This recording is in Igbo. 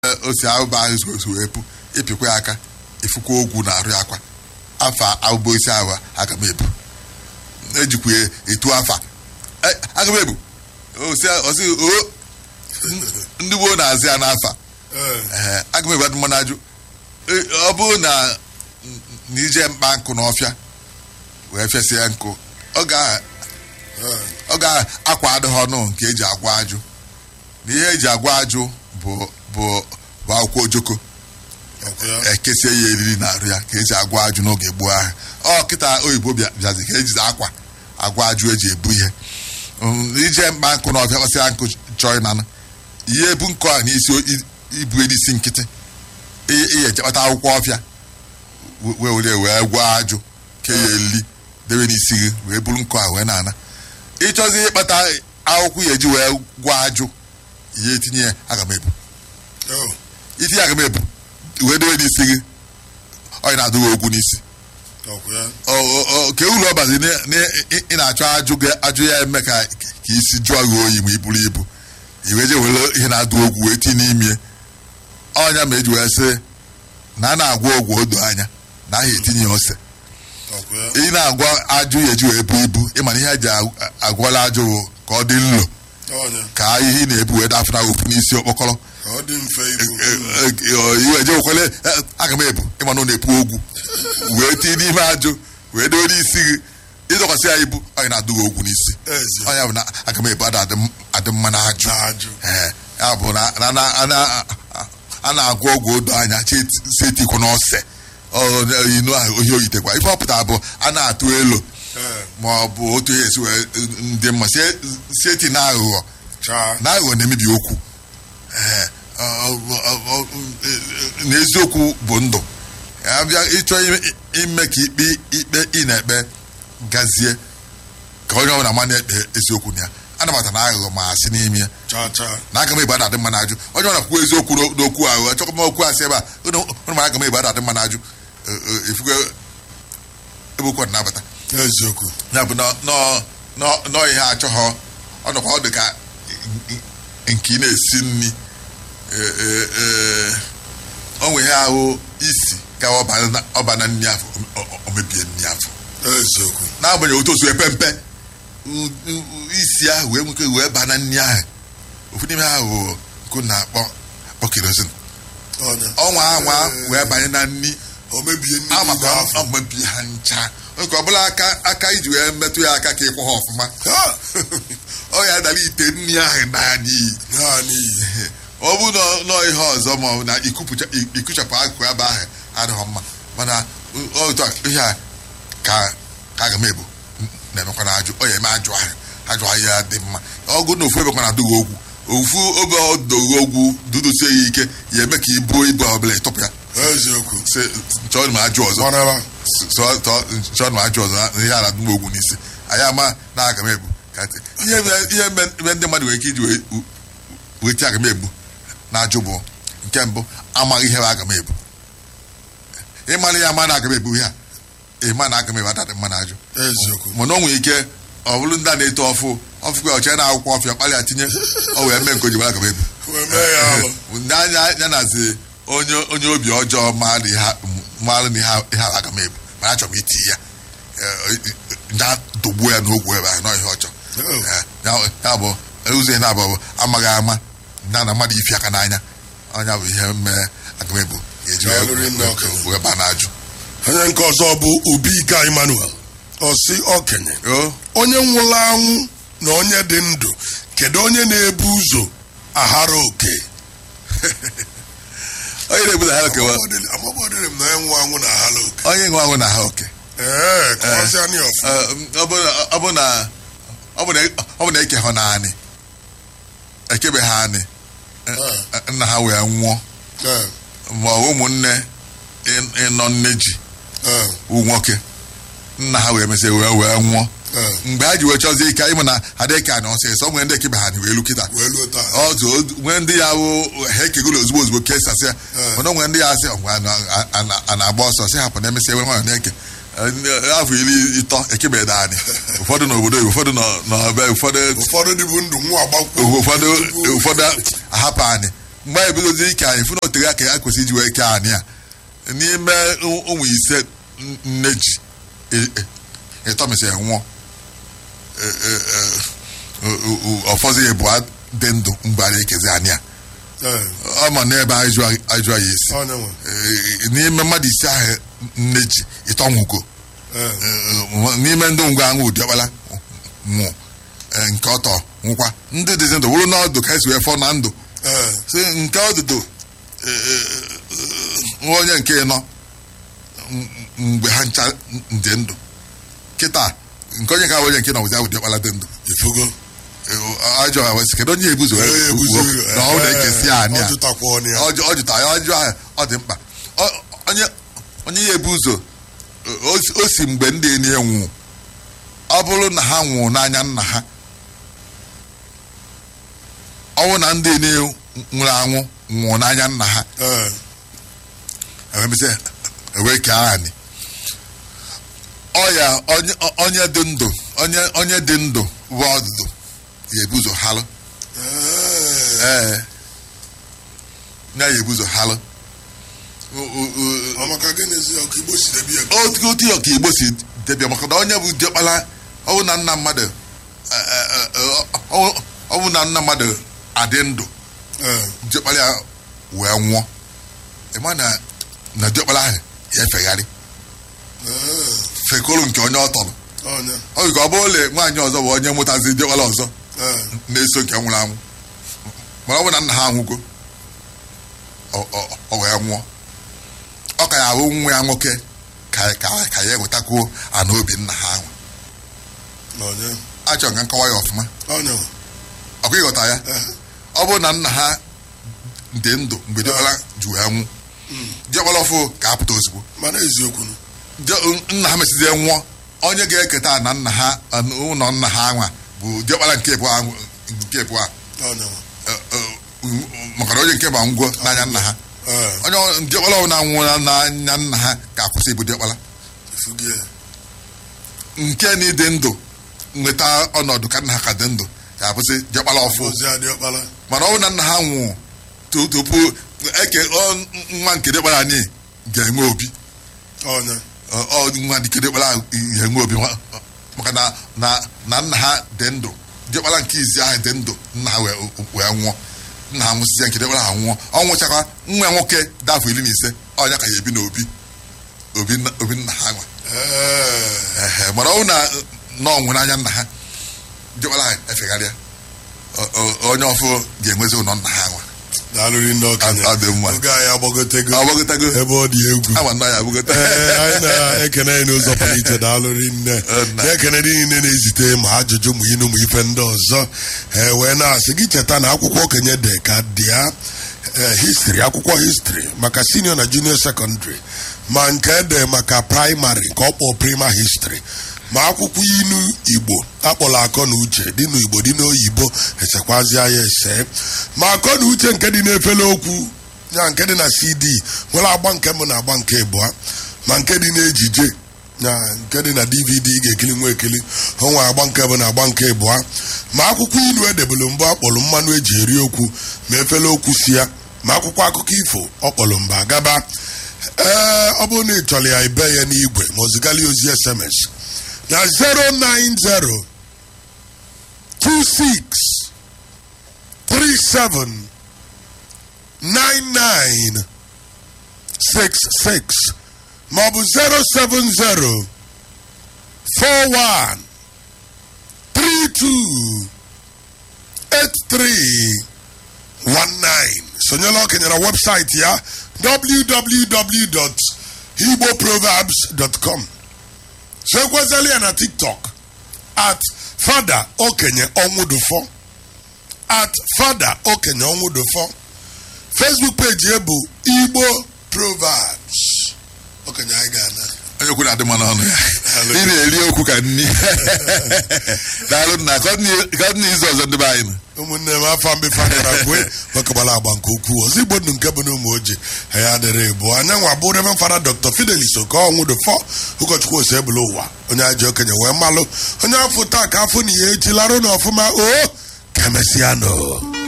ose ahụba ahụ soso wee pu ịpịkwa ya aka ifukwa ogwu na arụ akwa afa ahụba ose ahụ aga m ebu ejikwa etu afa aga m ebu osi o ndị gboo na-azị ya n'afa ee aga m ebu adị mmanụ ajụ ọ bụrụ na n'ije mkpa nkụ n'ọfịa wee fesịa nkụ ọ ga-akwa adịghị ọnụ nke eji agwa ajụ na ihe eji agwa ajụ bụ bụ akwụkwọ ojoko ekesie ya eriri na arụ ya ka eji agwa ajụ n'oge gboo ahụ ọ kịta oyibo bịazi ka eji akwa agwa ajụ eji ebu ihe ije mkpa nkụ n'ọfịa kpasịa nkụ chọọ ịnanụ ihe ebu nkụ ahụ n'isi ibu n'isi nkịtị ihe echekpata akwụkwọ ọfịa wee were wee gwa ajụ ke ya eli debe n'isi gị wee buru nkụ ahụ wee na-ana ịchọzi ịkpata akwụkwọ ya eji wee gwa ajụ ihe etinye ya aga m ebu itinye aga m ebu wee debe n'isi gị onye na-adụghị ogwu n'isi ke uru ọbazi ị na-achọ ajụ ajụ ya eme ka isi jụọ gị oyi ma i buru ibu iwe je were ihe na-adụ ogwu wee tinye n'ime ọnya ma eji wee sị na a na-agwa ogwu odo anya na aha etinye ose ị na-agwa ajụ ya eji wee bu ibu ịmana ihe eji agwala ajụ ka ọ dị nlo ka ihe ị na-ebu wee dafụna ofu n'isi okpokọrọ iwe je wekwele aga m ebu ịma na ọ na-epu ogwu wee tinye n'ime ajụ wee dowe n'isi gị ịdọkwasị ya ibu anyị na-adụghị ogwu n'isi ọnya bụ na aga m ebu adị mma na ajụ ya bụ na a na-agwa ọgwụ odo anya si etikwa n'ose inu ahụ ohi oyitekwa ife ọpụta bụ a na-atụ elu ma ọ bụ otu ihe esi wee ndị mma si eti na aghụghọ na aghụghọ na-emebi okwu na eziokwu bụ ndụ abịa ịchọ ime ka ikpe ikpe ị na-ekpe gazie ka onye ọbụla ma na-ekpe eziokwu na ya anabata na aghụghọ ma asị n'ime ya na aga m egbe adadị mma n'ajụ onye ọ na-akwụ eziokwu n'okwu ahụ achọkwa m okwu asị ebe a ụnụ mara aga m egbe adadị mma n'ajụ efugo ebe okwu na-abata eziokwu ya bụ nọọ ihe achọghọ ọ nọkwa ọ dị ka nke ị na-esi nri onwe ihe ahụ isi ka ọba na nri afọ o mebie nri afọ eziokwu n'agbanyeghị otu osu epe mpe isi ahụ wee nwoke wee baa na nri ahụ ofu n'ime ahụ nkụ na-akpọ akpọ kerozin ọnwa anwa wee banye na nri amaka mebie ha ncha nke ọbụla aka iji wee metụ ya aka ka ịkwụ ha ọfụma ọ ya dara ite nri ahụ naa n'iyi ọ bụ nọ ihe ọzọ ma ọ bụ na ikuchapụ akụkụ ebe ahụ adịghị mma mana otu ihe a ka aga m ebu na-emekwa na ajụ ọ ya eme ajụ ahụ ajụ ahụ ya dị mma ọgụ na ofu ebekwa na-adụghị ogwu ofu oge ọdụghị ogwu dudosie ya ike ya eme ka ibuo ibu ọbụla ịtọpụ ya chọọ ma ajụ ọzọ chọọ ma ajụ ọzọ ihe ala dụm ogwu n'isi anyị ama na aga m ebu ihe ebe ndị mmadụ nwere ike iji wee tie aga m ebu na ajụ bụ nke mbụ amaghị ihe aga m ebu ịmara ya ama na aga m ebu ihe a ịma na aga m ebu adadị mma na ajụ mana o nwere ike ọ bụrụ ndị a na-eto ọfụ ọfụkwa ọcha na akwụkwọ ọfịa kpalịa tinye ọ wee mee nke oji aga m ebu ndị anya ya nazi onye obi ọjọọ mara na ihe aga m ebu mana achọrọ m iti ya na dogbuo ya n'ogwu ebe ahụ n'ihe ọchọ ya bụ ụzọ na-abụ bụ amaghị ama na na mmadụ ifi aka n'anya ọnya bụ ihe mee aga m ebu ga-eji wee ba na-ajụ onye nke ọzọ bụ Obika Emmanuel osi okenye onye nwụrụ anwụ na onye dị ndụ kedu onye na-ebu ụzọ aghara oke onye na-ebu na ha oke amabọdịrị m na onye nwụ anwụ na aghara oke onye nwe anwụ na ha oke ee kọwasịa anyị ọ bụ na ọ bụ na eke ha naanị ekebe ha anị nna ha wee nwụọ ma ụmụnne ịnọ nne ji nwoke nna ha wee mesịa wee wee nwụọ mgbe ha ji wee chọzie ike ịmụ na adịka na ọsịsọ nwere ndị ekebe ha wee lu kịta ọtụ nwee ndị ya wụ ha ekegoro ozugbo ozugbo kesasị ya mana nwere ndị ya asị a na-agba ọsọ sị hapụ na emesịa wee nwanyị na-eke afọ iri ịtọ ekebeghị anyị ụfọdụ n'obodo ụfọdụ n'ọbe ụfọdụ ụfọdụ dịbụ ndụ nwa agbakwo ụfọdụ ụfọdụ ahapụ anyị mgbe anyị ebidozi ike anyị fụ na otere aka ya kwesịrị iji wee ike anyị a n'ime ụmụ ise nne ji ịtọmisi nwụọ ọfọzi ya bụ dị ndụ mgbe anyị ekezi anyị a ọ ma n'ebe ajụ ya esi n'ime mmadụ ise ahụ nne ji ịtọnwụgo n'ime ndị ngwa aṅụ ụdị ọkpara nwụ nke ọtọ nwụkwa ndị dịzi ndụ wụrụ n'ọdụ ka esi wee fọ na ndụ si nke ọdụdụ onye nke nọ mgbe ha ncha dị ndụ kịta nke onye ka onye nke nọ bụzi ụdị ọkpara dị ndụ ifugo ajọ ha wesị kedu onye ebuzo na ọ na-ekesi anyị a ọ jụta ya ọjụọ ahụ ọ dị mkpa onye ya ebu ụzọ o si mgbe ndị enyi nwụ ọ bụrụ na ha nwụrụ n'anya nna ha ọnwụ na ndị enyi nwụrụ anwụ nwụrụ n'anya nna ha ewee kee anyị ọya onye dị ndụ onye dị ndụ bụ ọdụdụ ya ebu ụzọ halụ ee ya ya ebu ụzọ halụ otu ya ka igbo si debia maka na onye bụ diọkpara ọwụ na nna mmadụ ọwụ na nna mmadụ adị ndụ diọkpara ya wee nwụọ ịma na na diọkpara ahụ ya efegharị fekolu nke onye ọ tọrọ ọ dị ka ọ bụrụ ole nwaanyị ọzọ bụ onye mụtazi diọkpara ọzọ na-eso nke nwụrụ anwụ mana ọ bụ na nna ha anwụgo ọ wee nwụọ ọ ka ya ahụ nwa ya nwoke ka ya enwetakwuo ana obi nna ha ahụ achọrọ ka nkọwa ya ọfụma ọkwa ịghọta ya ọ bụrụ na nna ha dị ndụ mgbe diọkpara ji wee nwụ diọkpara ọfụ ka apụta ozugbo nna ha mesizie nwụọ onye ga-eketa na nna ha ụlọ nna ha anwa bụ diọkpara nke bụ a maka na onye nke ba ngwo n'anya nna ha onye diọkpara ọbụla nwụrụ n'anya nna ha ga-akwụsị ibu diọkpara nke na ịdị ndụ nweta ọnọdụ ka nna ha ka dị ndụ ga-abụsị diọkpara ọfụ mana ọ bụ na nna ha nwụrụ tupu eke nwa nke diọkpara anyị ga-enwe obi nwa dike diọkpara ga-enwe obi maka na nna ha dị ndụ diọkpara nke izi ahụ dị ndụ nna ha wee nwụọ nna ha nwụsịzie nke diọkpara ha nwụọ ọ nwụchakwa nwa nwoke dafọ iri na ise ọnya ka ya ebi n'obi obi nna ha nwa mana ọ bụ na n'ọnwụ n'anya nna ha diọkpara ha efegharịa onye ọfụ ga-enwezi ụlọ nna ha nwa daalụrị ndị ọkanya oge anyị agbagotego agbagotego ebe ọ dị egwu ama nna ya abụgote anyị na-ekene anyị n'ụzọ pụrụ iche daalụrị nne na-ekene ndị niile na-ezite ma ajụjụ ma inu ma ife ndị ọzọ ee wee na-asị gị cheta na akwụkwọ okenye dị ka dịa histri akwụkwọ histri maka senior na junior secondary ma nke ede maka praịmarị nke ọ kpọọ prima histri ma akwụkwọ inu igbo akpọrọ akọ na uche dị n'igbo dị n'oyibo esekwazịa ya ese ma akọ na uche nke dị n'efere okwu ya nke dị na cd nwere agba nke mbụ na agba nke ịbụa ma nke dị n'ejije ya nke dị na dvd ị ga-ekiri nwa ekiri onwe agba nke mbụ na agba nke ịbụa ma akwụkwọ ilu edebelu mbụ akpọrọ mmanụ eji eri okwu ma efere okwu si ya ma akwụkwọ akụkọ ifo ọkpọrọ mba gaba ee ọ bụrụ na ị chọrọ ya ibe ya n'igwe ma ozigala ozi sms na 090 26 37 99 66 maọbụ 070 41 32 83 19 sonyela okenye na webụsaịtị ya www.igboproverbs.com soekwezela ya na tiktok at fada okenye ọnwụdụfọ at fada okenye ọnwụdụfọ facebook page ya bụ igbo proverbs okenye anyị ga-ana onye okwu na-adị mma n'ọnụ ya ị na-eri okwu ka nni daalụ nna ka ọ dị n'izu ọzọ ndị be anyị nọ ụmụnne m afọ mbefe agara kwe gbakọbara agba nke ukwuu ọzọ igbo ndụ nke bụ na ụmụ oji ya adịrị bụ anya nwa bụ reven fada dr fidelis oke ọnwụdụfọ ụkọchukwu ose ebula ụwa onye ajọ okenye wee malụ onye afọ taa ka afọ na ihe echi larụ na ọfụma o ka emesịa nọ